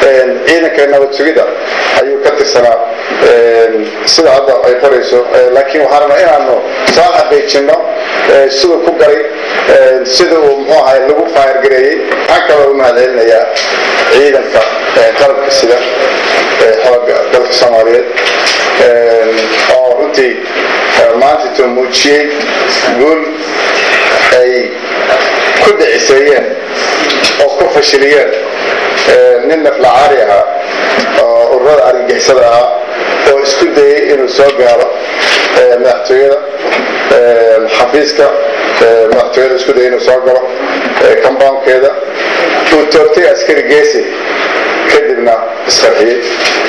ciidanka nabad sugidda ayuu ka tirsanaa sida hadda ay qorayso laakiin waxaan rabnaa inaanu soo xaqiijinno siduu ku garay sida uu muxuu ahay lagu faayargareeyey waxaan kaloo u mahadcelinayaa ciidanka qalabka sida xooga dalka soomaaliyeed oo runtii maanta muujiyey guul ay ku dhiciseeyeen oo ku fashiliyeen nin naflacaari ahaa oo ururada argagixisada ahaa oo isku dayay inuu soo gaaro madaxtooyada xafiiska madaxtooyada isku dayay inuu soo galo compoundkeeda uu toogtay askari geesi kadibna isqarxiyey